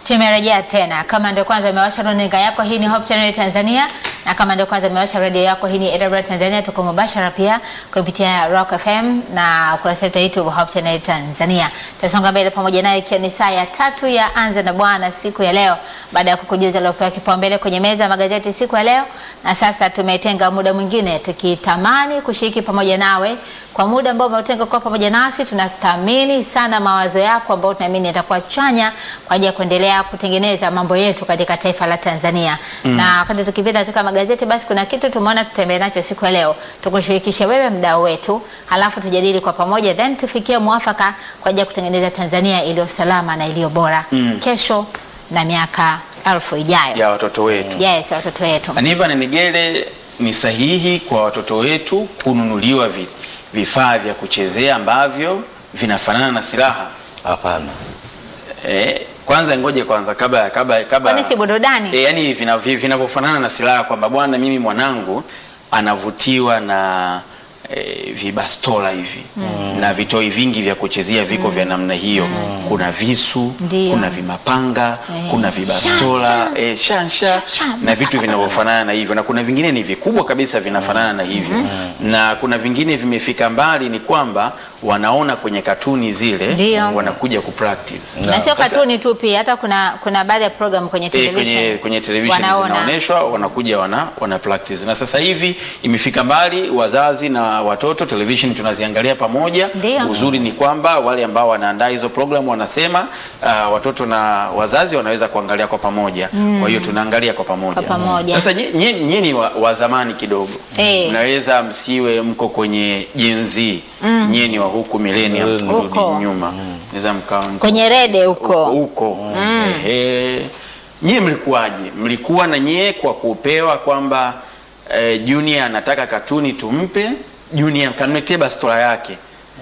Tumerejea tena. Kama ndio kwanza umewasha runinga yako, hii ni Hope Channel Tanzania, na kama ndio kwanza umewasha redio yako, hii ni AWR Tanzania. Tuko mubashara pia kupitia Rock FM na ukurasa wetu wa YouTube Hope Channel Tanzania. Tutasonga mbele pamoja naye, ikiwa ni saa ya tatu ya Anza na Bwana siku ya leo, baada ya kukujuza aliopewa kipaumbele kwenye meza ya magazeti siku ya leo. Na sasa tumetenga muda mwingine tukitamani kushiriki pamoja nawe kwa muda ambao umeutenga kwa pamoja nasi. Tunathamini sana mawazo yako ambayo tunaamini yatakuwa chanya kwa ajili ya kuendelea kutengeneza mambo yetu katika taifa la Tanzania. Na wakati tukipita katika magazeti, basi kuna kitu tumeona tutembee nacho siku ya leo, tukushirikishe wewe mdau wetu, halafu tujadili kwa pamoja, then tufikie mwafaka kwa ajili ya kutengeneza Tanzania iliyo salama na iliyo bora kesho na miaka elfu ijayo. ya watoto wetu. Yes, watoto wetu. Aniva na Nigele, ni sahihi kwa watoto wetu kununuliwa vi- vifaa vya kuchezea ambavyo vinafanana na silaha? Hapana. Eh, kwanza ngoje kwanza kabla kabla kabla Kwani si burudani? E, yani vina- vi- vinavyofanana na silaha kwamba bwana, mimi mwanangu anavutiwa na e, vibastola hivi na vitoi vingi vya kuchezea viko vya namna hiyo. Kuna visu, Ndio. kuna vimapanga, Eh. kuna vibastola Shan, e, shansha Shan, shan. na vitu vinavyofanana na hivyo, na kuna vingine ni vikubwa kabisa vinafanana na hivyo, na kuna vingine vimefika mbali, ni kwamba wanaona kwenye katuni zile Ndio. wanakuja kupractice Na sio Sasa- katuni tu, pia hata kuna kuna baadhi ya program kwenye Eh, television kwenye, kwenye television wanaona. zinaonyeshwa wanakuja wana, wana practice na sasa hivi imefika mbali, wazazi na watoto television tunaziangalia pamoja. Ndio. Uzuri ni kwamba wale ambao wanaandaa hizo program wanasema uh, watoto na wazazi wanaweza kuangalia kwa pamoja, kwa hiyo tunaangalia kwa pamoja. Kwa pamoja. Sasa nye- nye- nyie ni wa, wa zamani kidogo Eh. mnaweza msiwe mko kwenye Gen Z nyie ni wa huku millennium Huko. turudi nyuma naweza mkawa mko- Kwenye rede huko. huko Ehe. Nyie mlikuwaje? Mlikuwa na nyie kwa kupewa kwamba eh, Junior anataka katuni tumpe Junior kanuletee bastola yake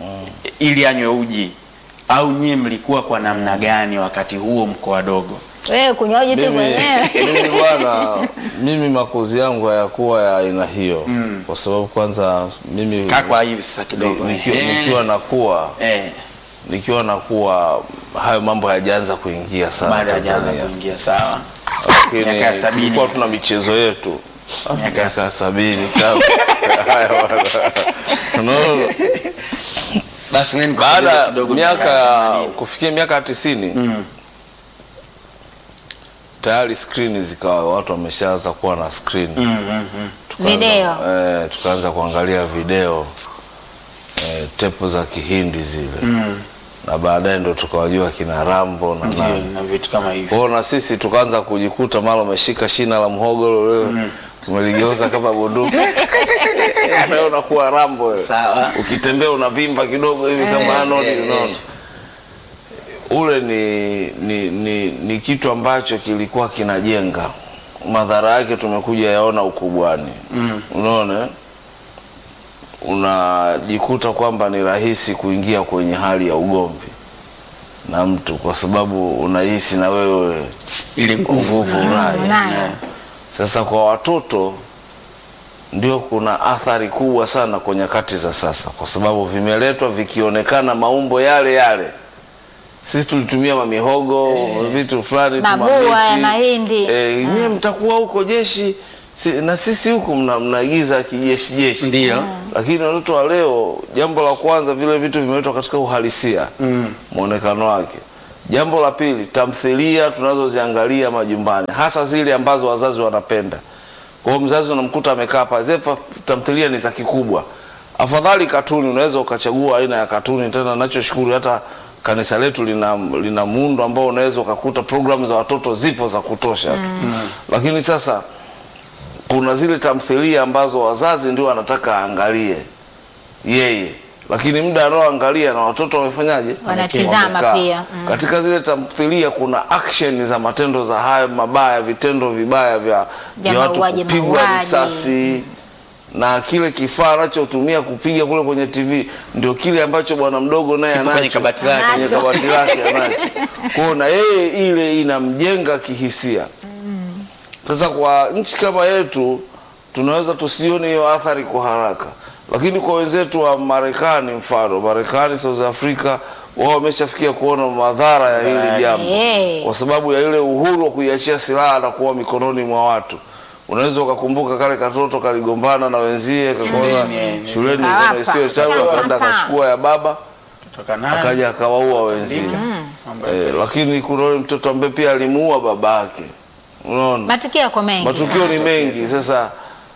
ili anywe uji, au nyie mlikuwa kwa namna gani wakati huo mko wadogo? Wewe kunywaji tu Mimi, mwenyewe. mimi bwana, mimi makuzi yangu hayakuwa ya aina hiyo kwa sababu kwanza mimi Kaa kwa hivi sasa kidogo ni- nikiwa, Ehe. nikiwa nakuwa eh, nikiwa nakuwa hayo mambo hayajaanza kuingia sana baada ya jana Tanzania, kuingia sawa, lakini Miaka ya sabini tulikuwa hivi tuna sasa. michezo yetu Ah, Miaka ya miaka ya sabini sawa. Haya bwana. Unaona? basi ngoja nikusogeze baada kidogo miaka ya ya themanini. kufikia miaka tisini tayari skrini zikawa watu wameshaanza kuwa na skrini Mm, mm, mm. Tukaanza- Video. eh, tukaanza kuangalia video eh, tepu za kihindi zile Mm. na baadaye ndo tukawajua kina Rambo na Ndio, nani na vitu kama hivyo kwao, na sisi tukaanza kujikuta mara umeshika shina la mhogo leo umeligeuza kama bunduki Leo unakuwa Rambo wewe. sawa. ukitembea unavimba kidogo hivi kama Arnold eh, unaona ule ni, ni, ni, ni kitu ambacho kilikuwa kinajenga madhara yake tumekuja yaona ukubwani Mm. unaona eh? unajikuta kwamba ni rahisi kuingia kwenye hali ya ugomvi na mtu kwa sababu unahisi na wewe Ile nguvu nguvu unayo Unayo. sasa kwa watoto ndio kuna athari kubwa sana kwa nyakati za sasa, kwa sababu vimeletwa vikionekana maumbo yale yale. Sisi tulitumia mamihogo vitu fulani tu, Mabua mamiti. ya mahindi. Eh, nyie mtakuwa huko jeshi si, na sisi huku mna- mnaigiza kijeshi jeshi Ndio. lakini watoto wa leo, jambo la kwanza, vile vitu vimeletwa katika uhalisia Mm. mwonekano wake. Jambo la pili, tamthilia tunazoziangalia majumbani, hasa zile ambazo wazazi wanapenda. Kwa hiyo mzazi unamkuta amekaa pale, zile pa- tamthilia ni za kikubwa. Afadhali katuni, unaweza ukachagua aina ya katuni. Tena nachoshukuru hata kanisa letu lina, lina muundo ambao unaweza ukakuta programu za watoto zipo za kutosha tu lakini sasa kuna zile tamthilia ambazo wazazi ndio wanataka aangalie yeye, lakini muda anaoangalia na watoto wamefanyaje? Wanatizama Wamekaa. pia. Mm. Katika zile tamthilia kuna action za matendo za hayo mabaya, vitendo vibaya vya, Vya vya watu mauaji, kupigwa mauaji. risasi na kile kifaa anachotumia kupiga kule kwenye TV ndio kile ambacho bwana mdogo naye Kipo kwenye anacho kabati lake. kwenye Anacho. kabati lake anacho. Kwa hiyo na yeye ile inamjenga kihisia. Sasa kwa nchi kama yetu tunaweza tusione hiyo athari kwa haraka, lakini kwa wenzetu wa Marekani, mfano Marekani, South Africa, wao wameshafikia kuona madhara ya hili jambo Eh. kwa sababu ya ile uhuru wa kuiachia silaha na kuwa mikononi mwa watu. Unaweza ukakumbuka kale katoto kaligombana na wenzie kakona Shuleni, eh, shuleni Kawapa. kama isiyo chawi, akaenda akachukua ya baba Kutoka naye, akaja akawaua wenzie. mambo ya- Eh, lakini kuna yule mtoto ambaye pia alimuua babake. Unaona? Matukio yako mengi. Matukio ni mengi. Sasa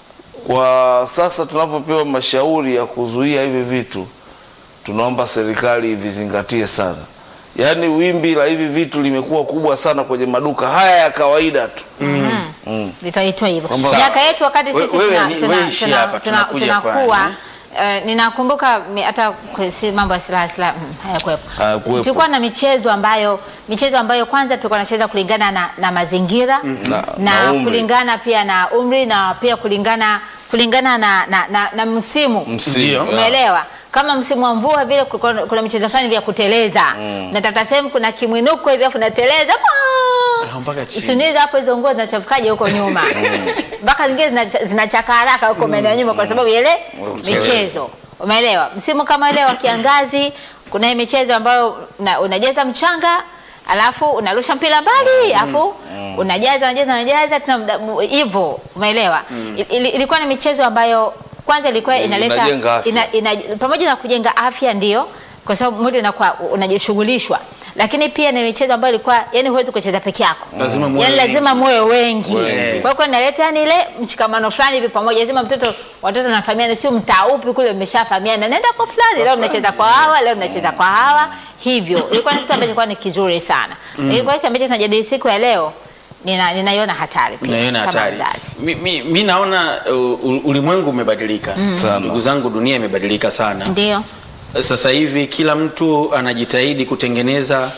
kwa sasa tunapopewa mashauri ya kuzuia hivi vitu, tunaomba serikali ivizingatie sana. Yaani wimbi la hivi vitu limekuwa kubwa sana kwenye maduka haya ya kawaida tu. Mm. litaitwa hivyo. Kwamba- Miaka yetu wakati We- sisi wewe tuna- ni- tuna- wewe ishi tuna- hapa, tuna- tunakuja tunakuwa kwani. eh, ninakumbuka mi- hata kwe- si mambo ya silaha silaha mm, hayakuwepo. Hayakuwepo. Tulikuwa na michezo ambayo michezo ambayo kwanza tulikuwa tunacheza kulingana na, na mazingira Na- na, na umri. kulingana pia na umri na pia kulingana kulingana na, na, na, na msimu Msimu. Ndio. Yeah. umeelewa kama msimu wa mvua vile kulikuwa- kuna michezo fulani vya kuteleza na tata sehemu kuna kimwinuko hivi afu nateleza Ah, mpaka chini. Usiniulize hapo hizo nguo zinachafukaje huko nyuma mpaka zingine zinacha- zinachaka haraka huko maeneo ya nyuma kwa sababu ya ile Kuteleza. michezo umeelewa msimu kama ile wa kiangazi kuna hii michezo ambayo una, unajaza mchanga alafu unarusha mpira mbali alafu unajaza unajaza unajaza tena muda- mu- hivyo umeelewa Ili- ilikuwa ni michezo ambayo kwanza ilikuwa inaleta Inajenga afya. ina, ina, pamoja na kujenga afya ndio kwa sababu mwili unakuwa unajishughulishwa lakini pia ni michezo ambayo ilikuwa yani huwezi kucheza peke yako Lazima muwe yani wengi. lazima muwe wengi Wengi. kwa hiyo inaleta yani ile mshikamano fulani hivi pamoja lazima mtoto watoto wanafahamiana sio mtaa upi kule mmeshafahamiana naenda kwa fulani leo mnacheza kwa hawa leo mnacheza kwa hawa hivyo ilikuwa ni kitu ambacho kilikuwa ni kizuri sana mm. kwa hiyo ambacho tunajadili siku ya leo nina ninaiona hatari pia Naiona kama hatari. mzazi Mi, mi, mi naona uh, u- ulimwengu umebadilika Sana. ndugu zangu, dunia imebadilika sana. ndio Sasa hivi kila mtu anajitahidi kutengeneza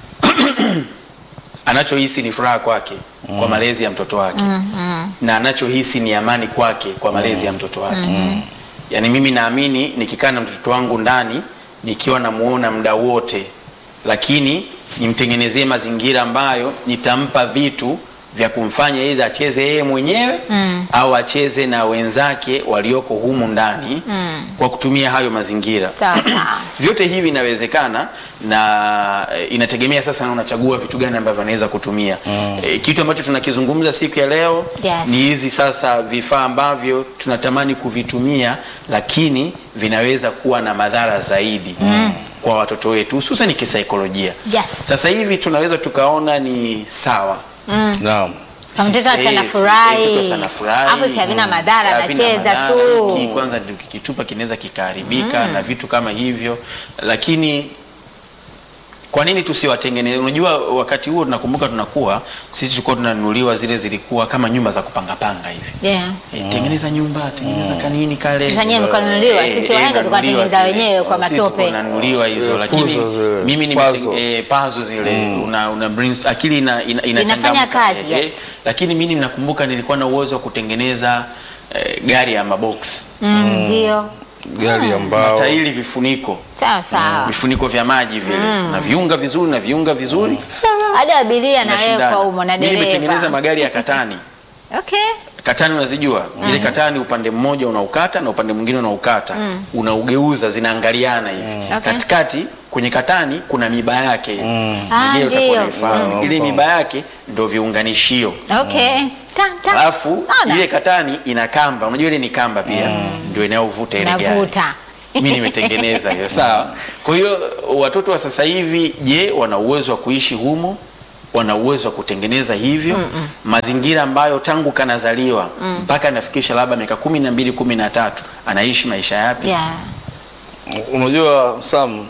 anachohisi ni furaha kwake kwa malezi ya mtoto wake na anachohisi ni amani kwake kwa malezi ya mtoto wake. Yaani mimi naamini nikikaa na mtoto wangu ndani nikiwa namuona muda wote, lakini nimtengenezee mazingira ambayo nitampa vitu vya kumfanya aidha acheze yeye mwenyewe au acheze na wenzake walioko humu ndani kwa kutumia hayo mazingira sawa sawa vyote hivi inawezekana na eh, inategemea sasa na unachagua vitu gani ambavyo anaweza kutumia Eh, kitu ambacho tunakizungumza siku ya leo Yes. ni hizi sasa vifaa ambavyo tunatamani kuvitumia lakini vinaweza kuwa na madhara zaidi kwa watoto wetu hususan kisaikolojia Yes. sasa hivi tunaweza tukaona ni sawa Naam. kama mtoto Sisi- sana eh, furahi mtoto anafurahi. hapo si havina madhara Havina anacheza madhara. tu Hiki kwanza ndio kikitupa kinaweza kikaharibika na vitu kama hivyo, lakini kwa nini tusiwatengeneze? Unajua, wakati huo tunakumbuka, tunakuwa sisi tulikuwa tunanunuliwa zile, zilikuwa kama nyumba za kupangapanga hivi yeah. E, tengeneza nyumba tengeneza kanini kale. Sasa nyewe mlikuwa mnanunuliwa, Eh, sisi eh, wahenga tulikuwa mnanunuliwa tunatengeneza zile. wenyewe kwa Sisi matope. tulikuwa tunanunuliwa hizo, Eh, lakini puzzle zile. mimi ni Puzzle. pazo zile una, una brainstorm- akili ina, ina, inachangamka. Inafanya kazi, Eh, yes. lakini mimi nakumbuka nilikuwa na uwezo wa kutengeneza eh, gari ya mabox Mm, ndio Gari ambao matairi vifuniko sawa sawa vifuniko vya maji vile na viunga vizuri na viunga vizuri hadi abiria na wewe Tunashindana. kwa umo na Mimi nimetengeneza dereva magari ya katani okay katani unazijua ile katani upande mmoja unaukata na upande mwingine unaukata unaugeuza zinaangaliana hivi Okay. katikati kwenye katani kuna miba yake Ah, Najua utakuwa ndio. unaifahamu. Mm. ile miba yake ndo viunganishio okay Tan, tan. alafu Naona. ile katani ina kamba unajua ile ni kamba pia ndio inayovuta ile gari navuta mi nimetengeneza hiyo sawa kwa hiyo watoto wa sasa hivi je wana uwezo wa kuishi humo wana uwezo wa kutengeneza hivyo mazingira ambayo tangu kanazaliwa mpaka anafikisha labda miaka kumi na mbili kumi na tatu anaishi maisha yapi yeah. unajua Sam,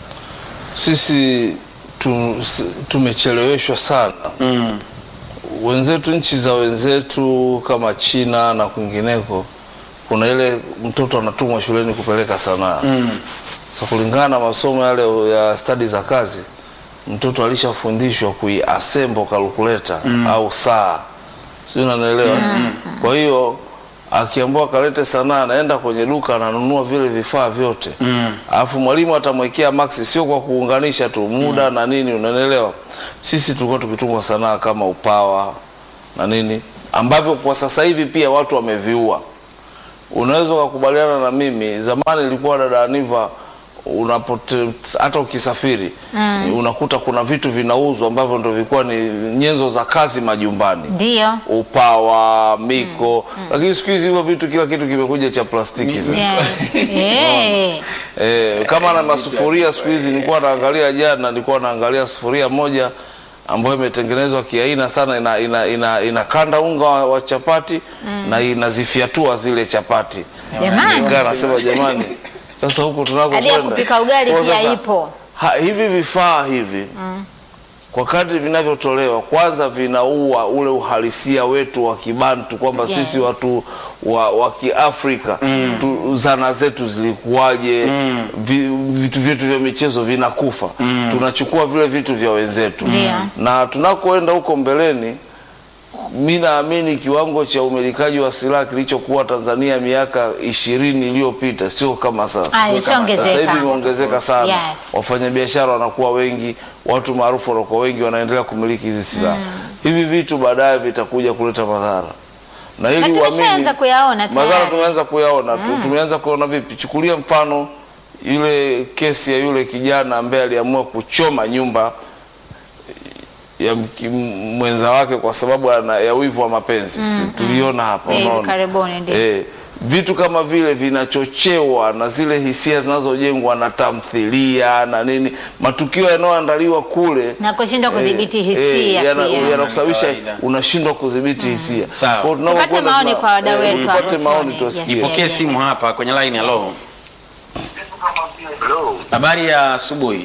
sisi tu, s- tumecheleweshwa sana mm. wenzetu, nchi za wenzetu kama China na kwingineko, kuna ile mtoto anatumwa shuleni kupeleka sanaa Mm. Sasa kulingana na masomo yale ya stadi za kazi, mtoto alishafundishwa kuiassemble calculator au saa, sio, unanielewa? Kwa hiyo akiambiwa kalete sanaa, anaenda kwenye duka ananunua vile vifaa vyote Mm. alafu mwalimu atamwekea maksi, sio kwa kuunganisha tu muda na nini, unanielewa? Sisi tulikuwa tukitumwa sanaa kama upawa na nini, ambavyo kwa sasa hivi pia watu wameviua. Unaweza ukakubaliana na mimi, zamani ilikuwa dada Aniva, unapote hata ukisafiri unakuta kuna vitu vinauzwa ambavyo ndio vilikuwa ni nyenzo za kazi majumbani Ndio. upawa miko lakini siku hizi hivyo vitu kila kitu kimekuja cha plastiki sasa Yes. Eh. Eh, kama na masufuria siku hizi nilikuwa naangalia jana, nilikuwa naangalia sufuria moja ambayo imetengenezwa kiaina sana, ina, ina, ina, inakanda unga wa, wa chapati na inazifyatua zile chapati. Jamani. Nikaa nasema jamani, sasa huku Hadi ya tunakokwenda kupika ugali kwa pia sasa, ipo. ha, hivi vifaa hivi kwa kadri vinavyotolewa kwanza vinaua ule uhalisia wetu wa kibantu kwamba Yes. sisi watu wa, wa kiafrika tu, zana zetu zilikuwaje vi, vitu vyetu vya michezo vinakufa tunachukua vile vitu vya wenzetu Ndio. na tunakoenda huko mbeleni mi naamini kiwango cha umilikaji wa silaha kilichokuwa Tanzania miaka ishirini iliyopita sio kama sasa. Ah, imeshaongezeka. Sasa hivi imeongezeka sana. Yes. Wafanyabiashara wanakuwa wengi, watu maarufu wanakuwa wengi, wanaendelea kumiliki hizi silaha. Hivi vitu baadaye vitakuja kuleta madhara na ili Na tumeshaanza uamini- kuyaona madhara tayari. tumeanza kuyaona tu, tumeanza kuona vipi? Chukulia mfano ile kesi ya yule kijana ambaye aliamua kuchoma nyumba ya mki- mwenza wake kwa sababu ana, ya wivu wa mapenzi tuliona hapa, Hivi unaona karibuni, ndio. eh, vitu kama vile vinachochewa na zile hisia zinazojengwa na tamthilia na nini, matukio yanayoandaliwa kule Na kushindwa kudhibiti hisia yana- pia. yanakusababisha Kawaida. unashindwa kudhibiti hisia. Sawa. Kwa hiyo tunapokwenda Tupate maoni tuna- kwa wadau eh, wetu tupate hapo maoni tuone. tusikie. Yes. Pokee simu hapa kwenye line. Hello, Hello. habari ya asubuhi.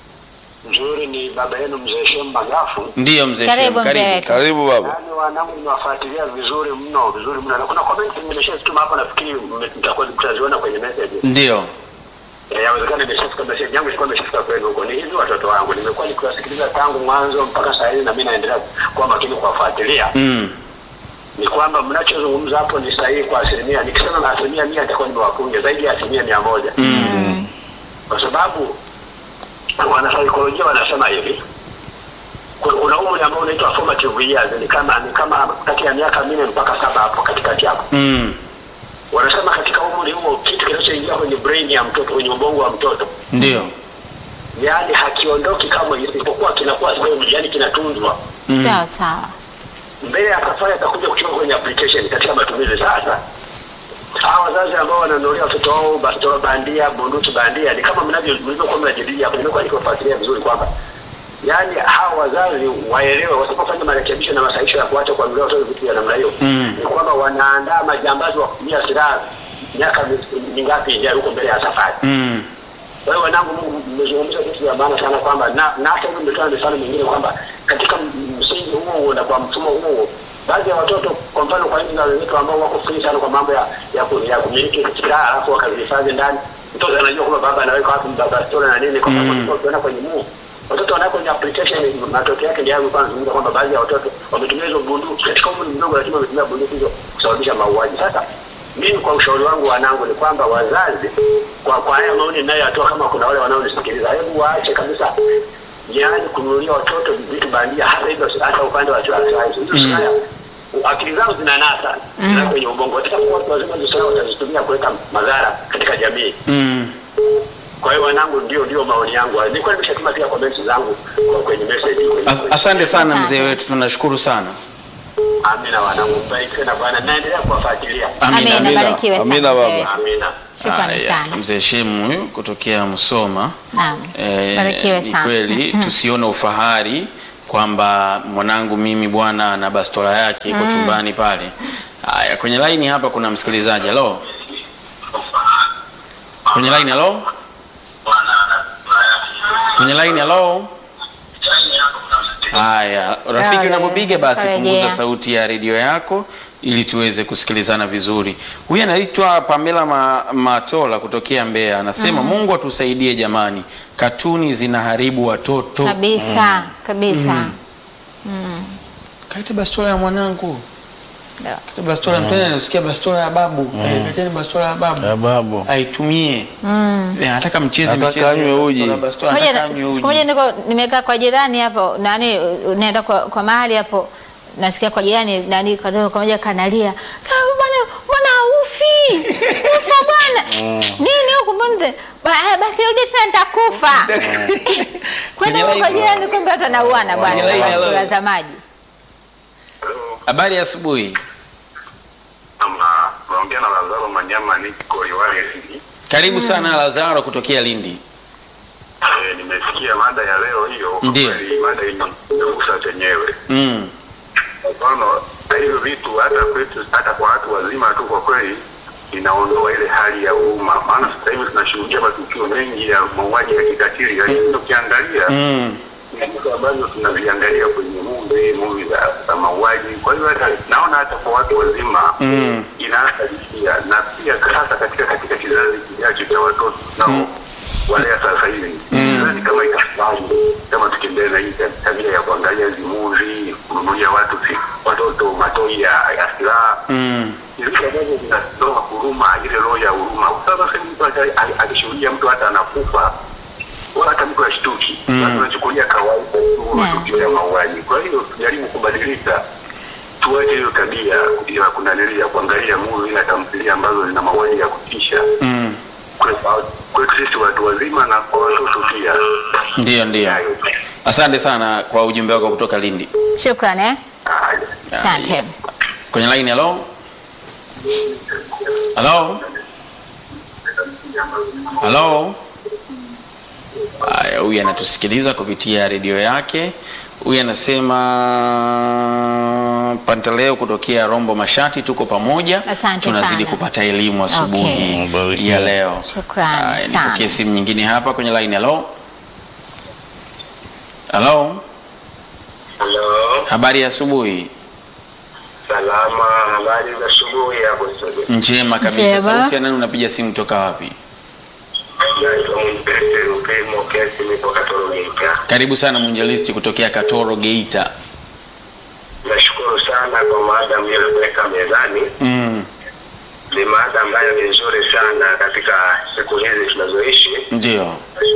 Nzuri ni baba yenu mzee Shem Magafu. Ndiyo mzee Karibu Shem, mzee karibu. wetu. Karibu baba. Yaani wanangu nimewafuatilia vizuri mno, vizuri mno. Na kuna comment nimeshazituma hapa nafikiri mme- mtakuwa mtaziona kwenye message. Ndiyo. Eh, yawezekana imeshafika message yangu ilikuwa imeshafika kwenu huko. Ni hivi watoto wangu nimekuwa nikiwasikiliza tangu mwanzo mpaka saa hizi na mimi naendelea kuwa makini kuwafuatilia. Mm. Ni kwamba mnachozungumza hapo ni sahihi kwa asilimia. Nikisema na asilimia mia nitakuwa nimewapunja zaidi ya asilimia mia moja. Kwa sababu wanasaikolojia wanasema hivi kuna- kuna umri ambao unaitwa formative years ni kama ni kama kati ya miaka minne mpaka saba hapo katikati hapo Mm. wanasema katika umri huo kitu kinachoingia kwenye brain ya mtoto kwenye ubongo wa mtoto Ndiyo. yaani hakiondoki kama isipokuwa kinakuwa sehemu yani kinatunzwa Sawa sawa. mbele ya safari atakuja kuchukua kwenye application katika matumizi sasa hawa wazazi ambao wananunulia watoto wao bastola bandia bunduki bandia ni kama mnavyo mlivyokuwa mnajadili hapo nimekuwa nikiwafuatilia vizuri kwamba yaani hawa wazazi waelewe wasipofanya marekebisho na masahisho ya kuacha kuanulia watoto vitu vya namna hiyo Mm. ni kwamba wanaandaa majambazi wa kutumia silaha miaka mi- mingapi ijayo huko mbele ya safari Mm. kwa hiyo wanangu, Mungu mmezungumza vitu vya maana sana kwamba na na hata hivyo mmetoa mifano mingine kwamba katika m- msingi huo huo na kwa mfumo huo huo baadhi ya watoto kwa mfano kwa nchi za wenzetu ambao wako free sana kwa mambo ya ya, ku, ya kumiliki silaha alafu wakazihifadhi ndani, mtoto anajua kwamba baba anaweka wapi bastola na nini, kwa sababu Mm. ukiona kwenye muu watoto wanaweka kwenye application, matokeo yake ndio hayo. Kwanza nazungumza kwamba baadhi ya watoto wametumia hizo bunduki katika umri mdogo, lakini wametumia bunduki hizo kusababisha mauaji. Sasa mimi kwa ushauri wangu wanangu ni kwamba wazazi, kwa kwa haya maoni ninayoyatoa, kama kuna wale wanaonisikiliza, hebu waache kabisa yaani kununulia watoto vitu bandia, hasa hivyo, hasa upande wa silaha hizo hizo silaha akili zao zinanasa mm. kwenye ubongo. Watakapokuwa watu wazima, hizo silaha watazitumia kuleta madhara katika jamii. Mm. Kwa hiyo wanangu, ndio ndio maoni yangu. Nilikuwa nimeshatuma pia comments zangu kwa kwenye message kwenye As asante sana Asante. mzee wetu, tunashukuru sana. Amina wanangu, mbarikiwe na Bwana, naendelea kuwafuatilia. Amina. Amina, barikiwe sana. Amina, mzee baba. wetu. Amina. Shukrani Haya, sana. Mzee Shemu huyu kutokea Msoma. Naam. Eh, Barikiwe ni sana. kweli tusione ufahari kwamba mwanangu mimi bwana na bastola yake iko chumbani pale. Haya, kwenye line hapa kuna msikilizaji. Hello. Kwenye line hello. Kwenye line hello. Haya, rafiki, Haya, unapopiga basi karejea. punguza sauti ya redio yako ili tuweze kusikilizana vizuri. Huyu anaitwa Pamela Ma, Matola kutokea Mbeya, anasema Mungu atusaidie jamani, katuni zinaharibu watoto. Kabisa, kabisa. Kaita bastola ya mwanangu, Ndio. kaita bastola mm. Mpenda nasikia bastola ya babu mm. Kaiteni bastola ya babu Ya babu. aitumie Eh, anataka mcheze Anataka michezo ya anywe uji. bastola, bastola, Siku moja anataka na- anywe uji. siku moja niko nimekaa kwa jirani hapo nani uh, naenda kwa, kwa mahali hapo nasikia kwa jirani nani kadogo kamoja kanalia sasa bwana bwana ufi nini kufa bwana nini huku mbona Ba- eh, basi rudi sasa nitakufa kwenda Kwenye huko line. jirani kumbe watu wanauana bwana Kwenye line, hello. watazamaji Habari ya asubuhi. Ama naongea na Lazaro Manyama, niko Liwale Lindi. Karibu sana Lazaro kutokea Lindi. Eh, nimesikia mada ya leo hiyo. Kwa Ndiyo. kweli Mada imegusa chenyewe. Mm. Kwa mfano hivyo vitu hata kwetu, hata kwa watu wazima tu, kwa kweli inaondoa ile hali ya huruma, maana sasa hivi tunashuhudia matukio mengi ya mauaji ya kikatili, lakini ukiangalia Mm. ni vitu ambavyo tunaviangalia kwenye movie movie za, za mauaji. Kwa hiyo hata naona hata kwa watu wazima Mm. inaathari pia, na pia hasa katika katika kizazi kijacho cha watoto nao walea sasa hivi sidhani kama itafai kama tukiendelea na hii tabia ya kuangalia hizi movie, kununulia watu si, watoto matoi ya, ya silaha Mm. ni vitu ambavyo vinatoa huruma, ile roho ya huruma. Sasa sasa mtu ata- a- akishuhudia mtu hata anakufa wala hata mtu ashtuki, watu wanachukulia kawaida tu Yeah. matukio ya mauaji. Kwa hiyo tujaribu kubadilika, tuache hiyo tabia ya kunanilia ya kuangalia movie na tamthilia ambazo zina mauaji ya kutisha Mm. Kwetu- kwetu sisi watu wazima na kwa watoto pia. Ndio, ndio. Hayo. Asante sana kwa ujumbe wako kutoka Lindi. shukran eh Haya. asante Kwenye line hello. Hello. Hello. Haya, huyu anatusikiliza kupitia redio yake. Huyu anasema Pantaleo kutokea Rombo Mashati, tuko pamoja, Asante tunazidi sana. kupata elimu asubuhi Okay. Mbarikiwe. ya leo. Shukrani Haya, sana. Nipokee simu nyingine hapa kwenye line. Hello. Hello. Halo, Habari ya asubuhi. salama. Habari za asubuhi hapo studio. Njema kabisa. Njema. Sauti ya nani unapiga simu toka wapi? Naitwa Mpete Rupimo Kesi, nipo Katoro Geita. Karibu sana mwinjilisti kutokea Katoro Geita. Nashukuru sana kwa maada mliyoweka mezani. Mm, Ni maada ambayo ni nzuri sana katika siku hizi tunazoishi. ndio.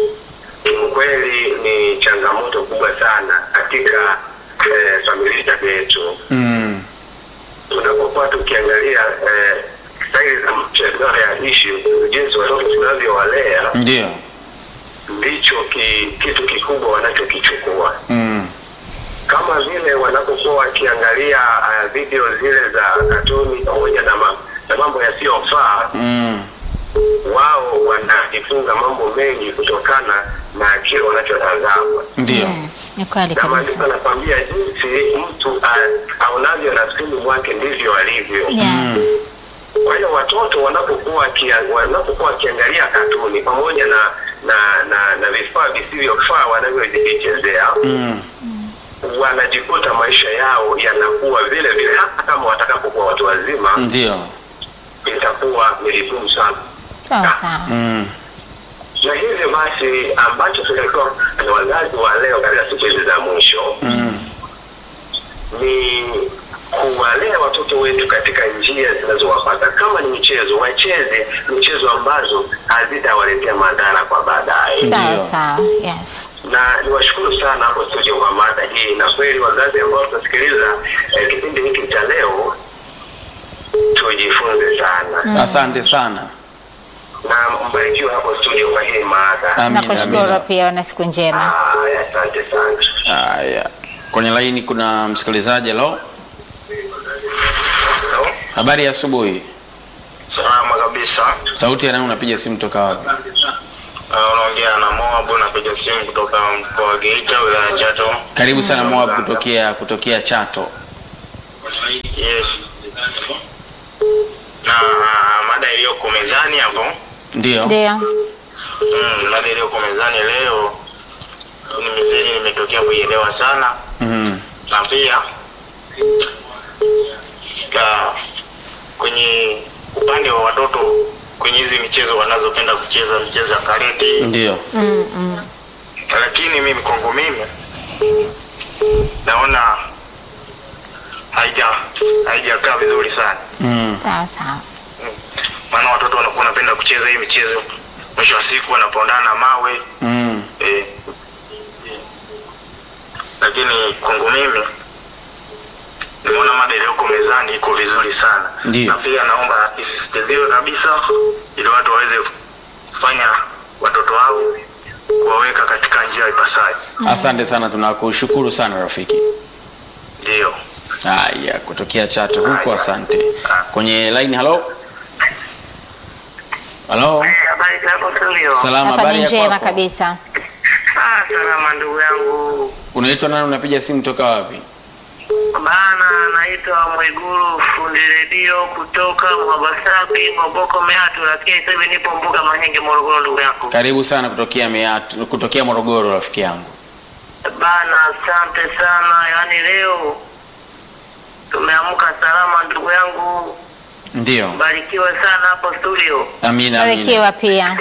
Kiukweli ni changamoto kubwa sana katika eh, familia zetu. Mm, Tunapokuwa tukiangalia eh, staili za mchezo ya ishi, jinsi watoto tunavyowalea, ndio. ndicho ki, kitu kikubwa wanachokichukua Mm, kama vile wanapokuwa wakiangalia uh, video zile za katuni pamoja na, ma, na mambo yasiyofaa mm, wao wanajifunza mambo mengi kutokana na kile wanachotazama ndio. Mm, ni kweli na maandiko kabisa anakwambia jinsi mtu uh, aonavyo nafsini mwake ndivyo alivyo yes kwa hiyo watoto wanapokuwa wakia- wanapokuwa wakiangalia katuni pamoja na na na, na vifaa visivyofaa wanavyovichezea Mm, wanajikuta maisha yao yanakuwa vile vile, hata kama watakapokuwa watu wazima, ndio. itakuwa ni vigumu sana. sawa sawa Mm, Na hivyo basi, ambacho tunatakiwa na wazazi wa leo katika siku hizi za mwisho mm, ni kuwalea watoto wetu katika njia zinazowapata. Kama ni michezo, wacheze michezo ambazo hazitawaletea madhara kwa baadaye. sawa Ndio. sawa yes na niwashukuru sana hapo studio kwa mada hii, na kweli wazazi ambao tunasikiliza eh, kipindi hiki cha leo tujifunze sana asante sana. na mbarikiwe hapo studio kwa hii mada. Amina, nakushukuru amina. pia una siku njema Haya, asante sana. Haya, kwenye laini kuna msikilizaji. Hello, habari ya asubuhi. Salama kabisa. Sauti ya nani unapiga simu toka wapi? Uh, unaongea na Moabu, napiga simu kutoka mkoa wa Geita, wilaya ya Chato. Karibu sana Moab kutokea kutokea Chato. Yes. Na uh, mada iliyoko mezani hapo, Ndio. ndio mm, mada iliyoko mezani leo ni mizeni, nimetokea kuielewa sana, Mm, na pia ka, kwenye upande wa watoto kwenye hizi michezo wanazopenda kucheza michezo ya karate ndio. mm, mm. lakini mimi kwangu mimi naona haija haijakaa vizuri sana Mm, sawa sawa Mm. maana watoto wanakuwa wanapenda kucheza hii michezo mwisho wa siku wanapondana mawe mm, eh. lakini kwangu mimi nimeona mada iliyoko mezani iko vizuri sana Ndiyo. na pia naomba isisitiziwe kabisa ili watu waweze kufanya watoto wao kuwaweka katika njia ipasayo Asante sana, tunakushukuru sana rafiki. ndiyo Haya, kutokea Chato huko, asante. Kwenye line, halo halo, habari zako studio salama, Hapa habari ni ya njema kwako? kabisa. ah, salama ndugu yangu Unaitwa nani? Unapiga simu toka wapi? bana naitwa mwiguru fundi redio kutoka mwabasabi moboko meatu lakini sasa hivi nipo mbuga mahenge morogoro ndugu yangu Karibu sana kutokea Meatu, kutokea Morogoro, rafiki yangu. Bana, asante sana. Yaani leo tumeamka salama, ndugu yangu, Ndio, barikiwe sana hapo studio. amina, amina. Barikiwa pia.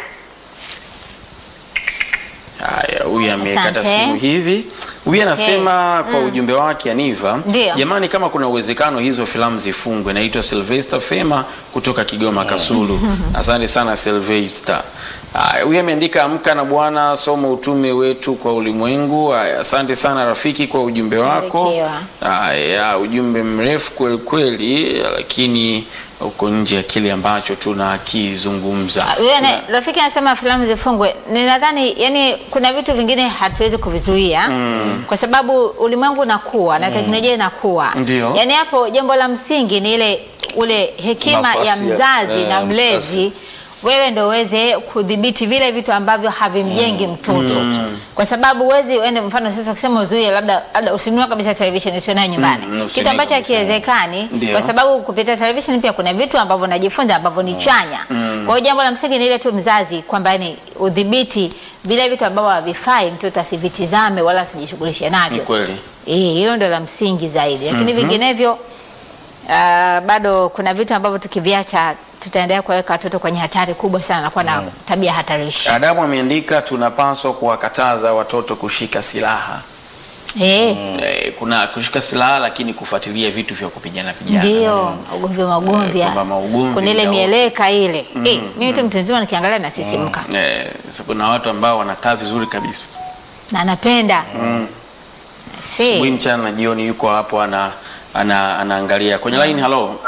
Haya, huyu amekata Asante. simu hivi. Huyu anasema kwa ujumbe wake Aniva, Ndio. jamani, kama kuna uwezekano hizo filamu zifungwe. Naitwa Sylvester Fema kutoka Kigoma Kasulu. Asante sana Sylvester. Haya, huyu ameandika amka na Bwana, soma utume wetu kwa ulimwengu. Haya, asante sana rafiki kwa ujumbe wako. Barikiwa. Haya, ujumbe mrefu kweli kweli, lakini uko nje ya kile ambacho tunakizungumza. Huyo ana- rafiki anasema filamu zifungwe. Ninadhani yani kuna vitu vingine hatuwezi kuvizuia kwa sababu ulimwengu unakuwa na teknolojia inakuwa. Ndio. Yaani hapo jambo la msingi ni ile ule hekima ya Nafasi ya- mzazi eh, na mlezi mzazi. wewe ndo uweze kudhibiti vile vitu ambavyo havimjengi mtoto kwa sababu huwezi ende mfano sasa ukisema uzuie labda labda usinunue kabisa television usio nayo nyumbani Mm, usinunue kitu ambacho kabisa. hakiwezekani Ndio. kwa sababu kupitia television pia kuna vitu ambavyo najifunza ambavyo ni chanya kwa hiyo jambo la msingi ni ile tu mzazi kwamba ni udhibiti vile vitu ambavyo havifai mtoto asivitizame wala asijishughulishe Ni navyo kweli. Eh, hilo ndo la msingi zaidi, lakini vinginevyo ah, bado kuna vitu ambavyo tukiviacha tutaendelea kuwaweka watoto kwenye hatari kubwa sana na kuwa na tabia hatarishi. Adamu ameandika tunapaswa kuwakataza watoto kushika silaha. Eh, Eh, kuna kushika silaha lakini kufuatilia vitu vya kupigana pigana. ndio ugomvi magomvi, Eh, kwamba maugomvi kuna ile ndio- mieleka ile. Eh, mimi tu mtu mzima nikiangalia nasisimka Eh, sasa kuna watu ambao wanakaa vizuri kabisa. na napenda Asubuhi, si mchana na jioni yuko hapo ana, ana anaangalia kwenye line. Halo,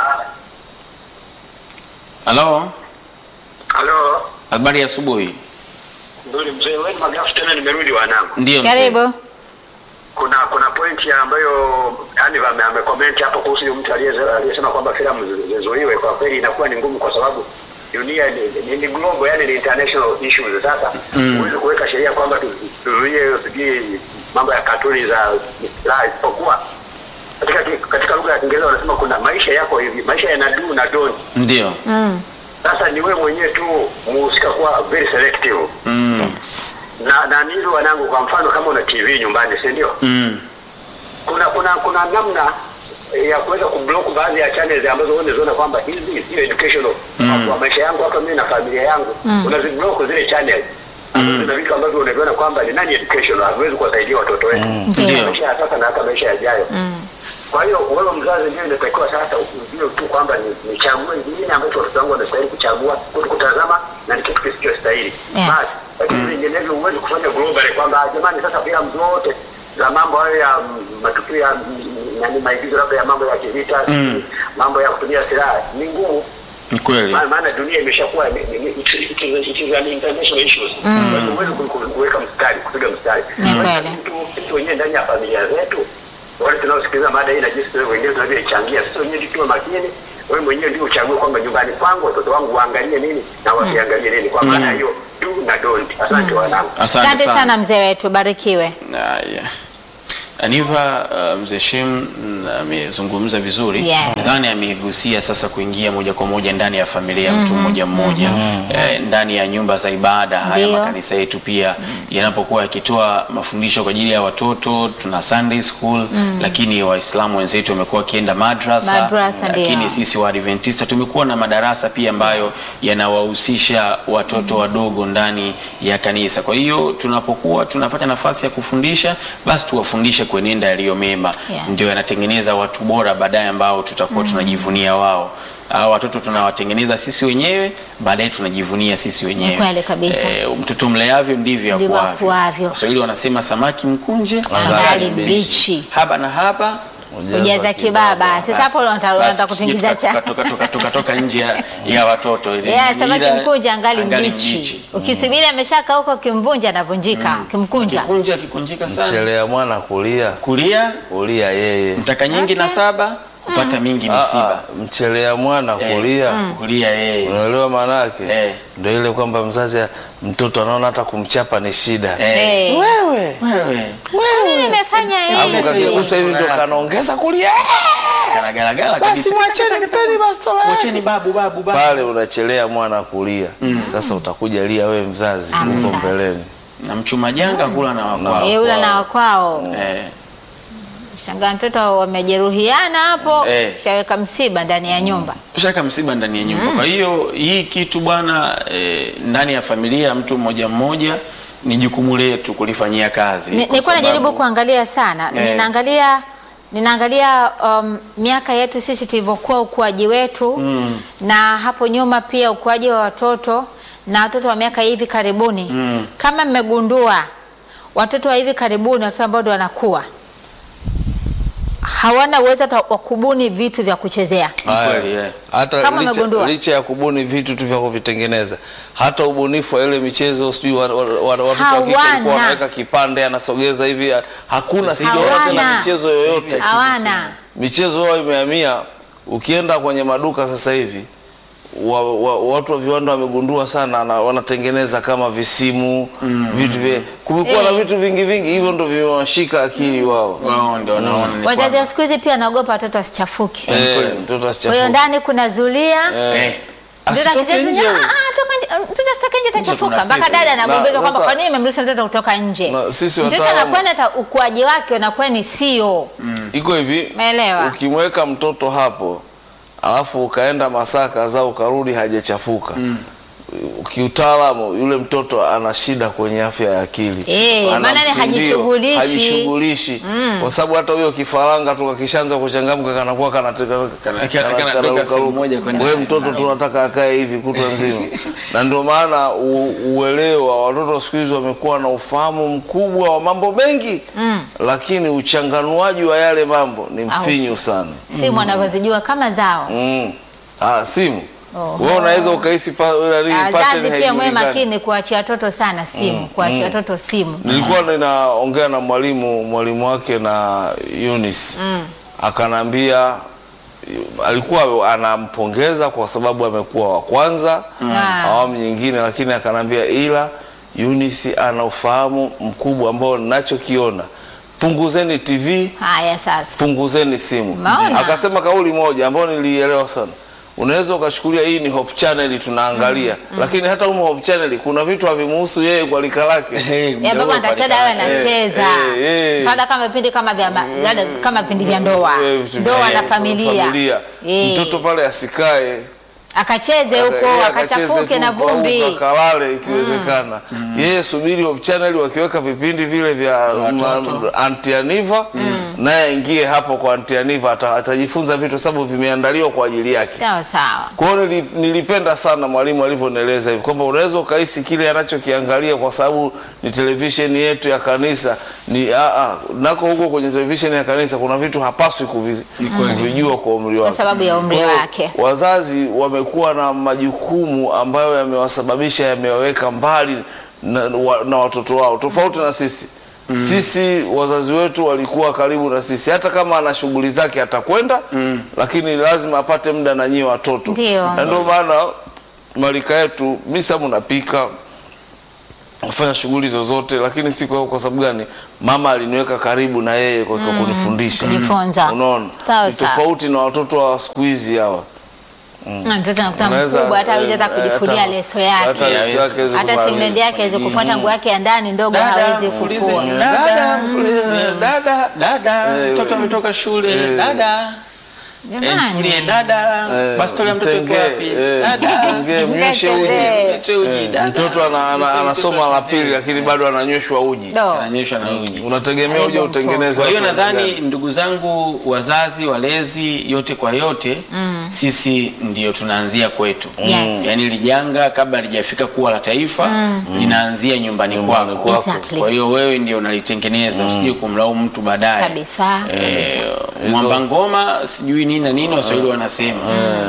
halo, Halo, habari ya asubuhi. ndio mzee wewe magafu tena nimerudi wanangu. Ndio mzee. karibu. Kuna kuna pointi ambayo yani ame- amecomment hapo kuhusu yule mtu aliyeze- aliyesema kwamba filamu zi- zizuiwe. Kwa kweli inakuwa ni ngumu kwa sababu dunia ni, ni, ni global yani ni international issues. Sasa huwezi kuweka sheria kwamba tu- tuzuie sijui mambo ya katuni za la isipokuwa katika ki- katika lugha ya Kiingereza wanasema kuna maisha yako hivi, maisha yana do na don't. Ndio. Mm. Sasa ni wewe mwenyewe tu muhusika kuwa very selective Mm. Yes. na na ni hivyo wanangu, kwa mfano kama una TV nyumbani, si ndio? Mm. Kuna kuna kuna namna ya kuweza kublock baadhi ya channels ambazo wewe unaziona kwamba hizi sio educational Mm. kwa maisha yangu hapa mimi na familia yangu, unaziblock zile channels ambazo zina vitu ambavyo unaviona kwamba ni nani educational, haviwezi kuwasaidia watoto wetu Ndio. maisha ya sasa na hata maisha yajayo. Kwa hiyo wewe mzazi ndio inatakiwa sasa ujue tu kwamba ni nichague nini ambacho watoto wangu wanastahili kuchagua kuto kutazama na ni kitu kisichostahili. Yes. Basi lakini vinginevyo huwezi kufanya global kwamba "Ah, jamani, sasa filamu zote za mambo hayo ya mm, matukio ya mm, nani maigizo labda ya mambo ya kivita mambo ya kutumia silaha ni ngumu Ni kweli. maana maana dunia imeshakuwa ni- ni- ni- it is- it is- it is an international issues. Kwa hiyo huwezi ku- ku- kuweka mstari kupiga mstari Ni Kwa hiyo kweli. sisi- sisi wenyewe ndani ya familia zetu wale tunaosikiliza mada hii na jinsi wewe wenyewe tunavyoichangia sisi wenyewe tuwe makini wewe mwenyewe ndio uchague kwamba nyumbani kwangu watoto wangu waangalie nini na wasiangalie nini kwa maana hiyo do na don't asante wanangu Asante Asante sana. sana mzee wetu, barikiwe. Haya. Aniva uh, mzee Shem mm, amezungumza vizuri. Yes. Nadhani amegusia sasa kuingia moja kwa moja ndani ya familia ya mtu mmoja mmoja eh, ndani ya nyumba za ibada haya Ndio. makanisa yetu pia yanapokuwa yakitoa mafundisho kwa ajili ya watoto, tuna Sunday school lakini Waislamu wenzetu wamekuwa wakienda madrasa, Madrasa, lakini ndio. sisi wa Adventista tumekuwa na madarasa pia ambayo yanawahusisha watoto wadogo ndani ya kanisa. Kwa hiyo tunapokuwa tunapata nafasi ya kufundisha, basi tuwafundishe kuenenda yaliyo mema, Yes. ndio yanatengeneza watu bora baadaye ambao tutakuwa tunajivunia wao. Hao watoto tunawatengeneza sisi wenyewe, baadaye tunajivunia sisi wenyewe. kweli kabisa. Eh, mtoto mleavyo ndivyo Ndivyo akuavyo. akuavyo. Waswahili wanasema samaki mkunje Angali mbichi. haba na haba Ujaza kibaba. Sasa hapo unataka Basi unataka kutingiza tusije cha. tuka- tuka- tuka- tukatoka nje ya- ya watoto ile Yeah, samaki ila- mkunja angali angali mbichi. Ukisubiri ameshaka huko kimvunja anavunjika, kimkunja. kikunja kikunjika sana Mchelea mwana kulia kulia kulia yeye mtaka nyingi na Okay. saba kupata mingi Ah, misiba ah, mchelea mwana Eh, kulia kulia yeye unaelewa maana yake Eh. ndio ile kwamba mzazi mtoto anaona hata kumchapa ni shida Eh, Eh. wewe wewe Mimi nimefanya alafu hivi. kakigusa hivi ndio kanaongeza kulia kanagalagala basi kabisa mwacheni mpeni bastola yake. mwacheni babu babu babu pale unachelea mwana kulia sasa utakuja lia we mzazi Ah, huko mzazi. mbeleni na mchuma janga kula na wakwao Eh, ula na wakwao. eh, Shangaa mtoto wamejeruhiana hapo, Eh. shaweka msiba ndani ya nyumba. shaka msiba ndani ya nyumba kwa hiyo hii kitu bwana eh, ndani ya familia ya mtu mmoja mmoja ni jukumu letu kulifanyia kazi Ni- kwa Nilikuwa najaribu sababu- kuangalia sana, Eh. ninaangalia ninaangalia um, miaka yetu sisi tulivyokuwa ukuaji wetu Mm. na hapo nyuma pia ukuaji wa watoto na watoto wa miaka hivi karibuni Mm. kama mmegundua watoto wa hivi karibuni watoto ambao ndio wanakuwa hawana uwezo hata wa kubuni vitu vya kuchezea Haya. kweli, eh. hata Kama licha, umegundua. licha ya kubuni vitu tu vya kuvitengeneza hata ubunifu wa ile michezo sijui wa- wa- wa- watoto wa kike walikuwa Hawana. wanaweka kipande anasogeza hivi hakuna sijaona tena Hawana. michezo yoyote hawana michezo yao imehamia ukienda kwenye maduka sasa hivi wa, wa, watu wa viwanda wamegundua sana na wanatengeneza kama visimu vitu vya kumekuwa na Eh. vitu vingi vingi hivyo ndo vimewashika akili wao wao ndio wanaona ni wazazi kwamba- wa siku hizi pia wanaogopa watoto wasichafuke Eh, kweli. mtoto kwa hiyo asichafuke ndani kuna zulia eh, Mtoto asitoke akicheza nje nje, ah, ah, toka nje, mtoto asitoke nje atachafuka. kuna Mpaka pepo. dada anagombezwa Na- kwamba sasa- kwa nini umemruhusu mtoto kutoka nje. Na sisi Mtoto wataalamu- anakwenda hata ukuaji wake unakuwa ni sio. iko hivi Umeelewa? ukimweka mtoto hapo alafu ukaenda masaa kadhaa ukarudi hajachafuka kiutaalamu yule mtoto ana shida kwenye afya ya akili Eh, Ana maana ni mtindio, hajishughulishi. hajishughulishi kwa sababu hata huyo kifaranga tu kakishaanza kuchangamka kanakuwa kanateka- Kana- kana- kana- kana- kanatoka ruka- sehemu moja ruka. kwenda Wewe sehemu mtoto nyingine. tunataka akae hivi kutwa nzima na ndio maana u- uelewa watoto siku hizi wamekuwa na ufahamu mkubwa wa mambo mengi lakini uchanganuaji wa yale mambo ni mfinyu sana Simu anavyozijua kama zao. Mm. Ah, simu. Oho. Wewe unaweza ukahisi pa, nani, pattern Wazazi pia mwe haijulikani. makini kuachia watoto sana simu, kuachia watoto simu. Nilikuwa ninaongea na mwalimu mwalimu wake na Eunice. Akanambia alikuwa anampongeza kwa sababu amekuwa wa kwanza Ah. awamu nyingine, lakini akanambia ila Eunice ana ufahamu mkubwa ambao ninachokiona, punguzeni TV Haya sasa. punguzeni simu. Umeona? Akasema kauli moja ambayo nilielewa sana. Unaweza ukachukulia hii ni Hope Channel tunaangalia, lakini hata humo Hope Channel kuna vitu havimuhusu yeye kwa lika lake. Eh, Ya mdogo baba anatakiwa dawe palikana. anacheza. eh, eh. Fadha kama vipindi kama vya ma- dada- kama vipindi vya ndoa. Eh, vitu Ndoa vya- na familia. Eh. Mtoto pale asikae Akacheze huko, yeye akachafuke akacheze na tu kwa vumbi. huko, akalale ikiwezekana. Yeye subiri Hope Channel wakiweka vipindi vile vya Watoto. ma- Auntie Aniva, naye aingie hapo kwa Auntie Aniva ata- atajifunza vitu sababu vimeandaliwa kwa ajili yake. Sawa sawa. Kwa hiyo nili- nilipenda sana mwalimu alivyonieleza hivi kwamba unaweza ukahisi kile anachokiangalia kwa sababu ni televisheni yetu ya kanisa ni a a nako huko kwenye televisheni ya kanisa kuna vitu hapaswi kuvi- kuvijua kwa umri wake. Kwa sababu ya umri Kwa hiyo, wake. Wazazi wamekuwa na majukumu ambayo yamewasababisha yamewaweka mbali na, wa- na watoto wao tofauti na sisi. Sisi wazazi wetu walikuwa karibu na sisi, hata kama ana shughuli zake atakwenda, lakini lazima apate muda na nyie watoto. Ndio. Na ndio maana malika yetu, mi sababu napika kufanya shughuli zozote, lakini si kwa, kwa sababu gani? Mama aliniweka karibu na yeye kwa kwa kunifundisha. Kujifunza. Unaona, Sawa, ni sawa. tofauti na watoto wa siku hizi hawa. Na mtoto anakuta Unaweza, mkubwa hata hawezi hata eh, kujifulia hata- leso hata yake. leso yake hawezi Hata kuvaa. simendi yake hawezi kufuata nguo yake ya ndani ndogo Dada, hawezi mfulize kufua. nywele. Dada, Mm. dada, dada Eh, mtoto ametoka shule dada Eh, mfulie Jamani. dada Eh, bastola ya mtoto iko mtengee, wapi eh, dada mtengee, mnyweshe uji. Mtengee. Mlete uji, Eh, dada. Mtoto ana, ana, anasoma la pili lakini bado ananyweshwa uji. Do. Ananyeshwa na uji Unategemea uje Aibu utengeneze. kwa hiyo watu nadhani gani? ndugu zangu wazazi walezi yote kwa yote sisi ndio tunaanzia kwetu Yes. yaani lijanga kabla halijafika kuwa la taifa linaanzia nyumbani Nyumbani kwako kwako. Exactly. kwa hiyo wewe ndio unalitengeneza usije kumlaumu mtu baadaye Kabisa, Eh, Hizo- mwamba ngoma sijui nini na nini waswahili wanasema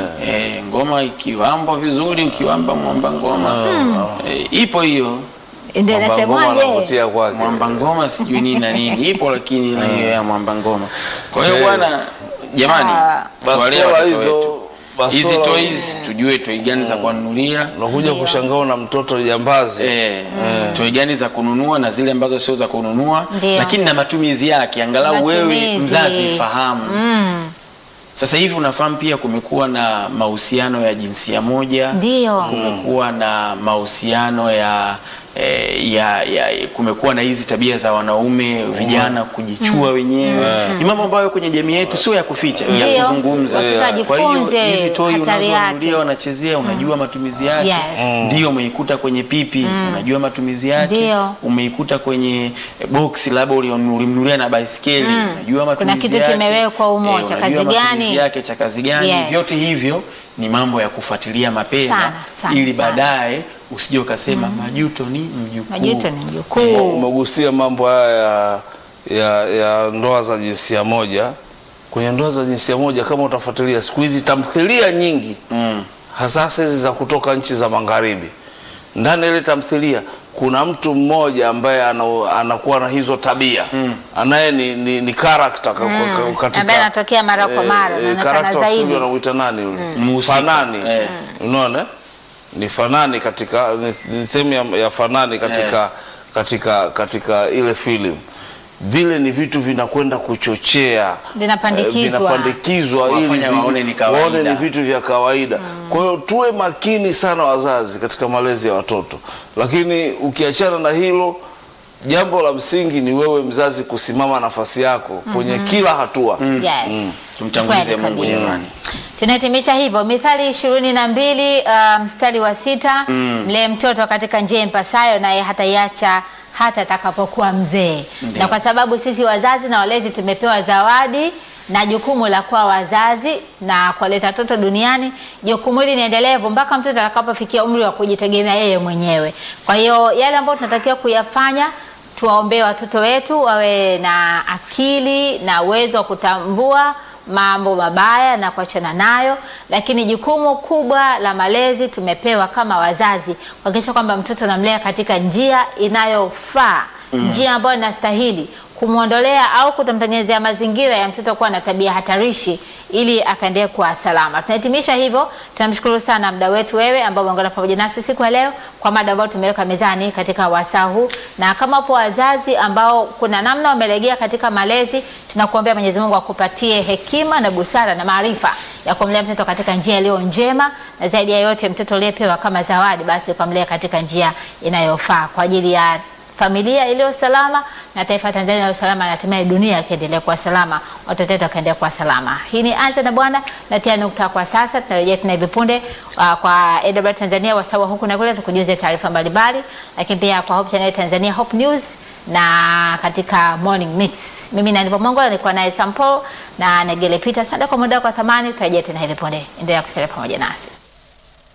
eh, ngoma ikiwambwa vizuri ukiwamba mwamba ngoma eh, ipo hiyo Ndio Mwamba ngoma nasemaje? anavutia kwake. mwamba ngoma sijui nini na nini ipo lakini na hiyo ya mwamba ngoma kwa hiyo Eh. bwana jamani Sawa. tuwalee Bastola watoto hizo wetu. hizi bastola toys tujue toi gani za kuwanunulia unakuja kushangaa na mtoto jambazi Eh, toi gani za kununua na zile ambazo sio za kununua Ndio. lakini na matumizi yake angalau wewe Matumizi. mzazi fahamu Mm, sasa hivi unafahamu pia kumekuwa na mahusiano ya jinsia moja Ndio. kumekuwa na mahusiano ya eh, ya, ya kumekuwa na hizi tabia za wanaume vijana kujichua wenyewe ni mambo ambayo kwenye jamii yetu sio ya kuficha ni ya Ndio. kuzungumza Watoto kwa hiyo wajifunze hizi toi hatari unazonunulia yake. wanachezea unajua matumizi yake Yes. ndio umeikuta kwenye pipi unajua matumizi yake Ndio. umeikuta kwenye eh, box labda ulio- ulimnunulia na baiskeli unajua matumizi kitu yake. kimewekwa humo, Eh, cha unajua kazi matumizi gani? yake cha kazi gani Yes. vyote hivyo ni mambo ya kufuatilia mapema Sana, sana, ili sana. baadaye usije ukasema majuto ni mjukuu majuto ni mjukuu. umegusia mambo haya ya, ya, ya ndoa za jinsia moja kwenye ndoa za jinsia moja kama utafuatilia siku hizi tamthilia nyingi mm. hasa hizi za kutoka nchi za magharibi ndani ya ile tamthilia kuna mtu mmoja ambaye ana, anakuwa na hizo tabia mm. anaye ni, ni, ni character ka- ka- katika Ambaye anatokea mara kwa mara, anaonekana character wa zaidi. Kiswahili wanamuita nani yule Mhusika. fanani Eh. unaona ni fanani katika ni, ni sehemu ya, ya fanani katika, katika katika ile filamu vile ni vitu vinakwenda kuchochea Vinapandikizwa. eh, vinapandikizwa ili Kuwafanya vi- waone ni kawaida. waone ni vitu vya kawaida kwa hiyo tuwe makini sana wazazi katika malezi ya watoto lakini ukiachana na hilo jambo la msingi ni wewe mzazi kusimama nafasi yako kwenye kila hatua Yes. Tumtangulize Kweli Mungu kabisa. jamani. Tunahitimisha hivyo Mithali ishirini na mbili uh, mstari wa sita mlee mtoto katika njia impasayo naye hataiacha hata atakapokuwa mzee. Na kwa sababu sisi wazazi na walezi tumepewa zawadi na jukumu la kuwa wazazi na kuwaleta watoto duniani, jukumu hili ni endelevu mpaka mtoto atakapofikia umri wa kujitegemea yeye mwenyewe. Kwa hiyo yale ambayo tunatakiwa kuyafanya tuwaombee watoto wetu wawe na akili na uwezo wa kutambua mambo mabaya na kuachana nayo, lakini jukumu kubwa la malezi tumepewa kama wazazi kuhakikisha kwamba mtoto anamlea katika njia inayofaa, njia ambayo inastahili kumwondolea au kutomtengenezea mazingira ya mtoto kuwa na tabia hatarishi ili akaendelee kuwa salama. Tunahitimisha hivyo, tunamshukuru sana mda wetu wewe ambao umeungana pamoja nasi siku ya leo kwa mada ambayo tumeweka mezani katika wasaa huu, na kama upo wazazi ambao kuna namna wamelegea katika malezi, tunakuombea Mwenyezi Mungu akupatie hekima na busara na maarifa ya kumlea mtoto katika njia iliyo njema, na zaidi ya yote mtoto uliyepewa kama zawadi, basi ukamlea katika njia inayofaa kwa ajili ya familia iliyo salama na taifa la Tanzania iliyo salama na hatimaye dunia ikiendelea kuwa salama, watoto wetu wakaendelea kuwa salama. Hii ni Anza na Bwana, natia nukta kwa sasa. Tunarejea tena hivi punde uh, kwa AWR Tanzania wasawa huku na kule, tukujuze taarifa mbalimbali, lakini pia kwa Hope Channel Tanzania Hope News na katika Morning Mix. Mimi na Ndivyo Mongo nilikuwa naye Sampo na Negele Peter. Asante kwa muda wako wa thamani, tutarejea tena hivi punde. Endelea kusalia pamoja nasi.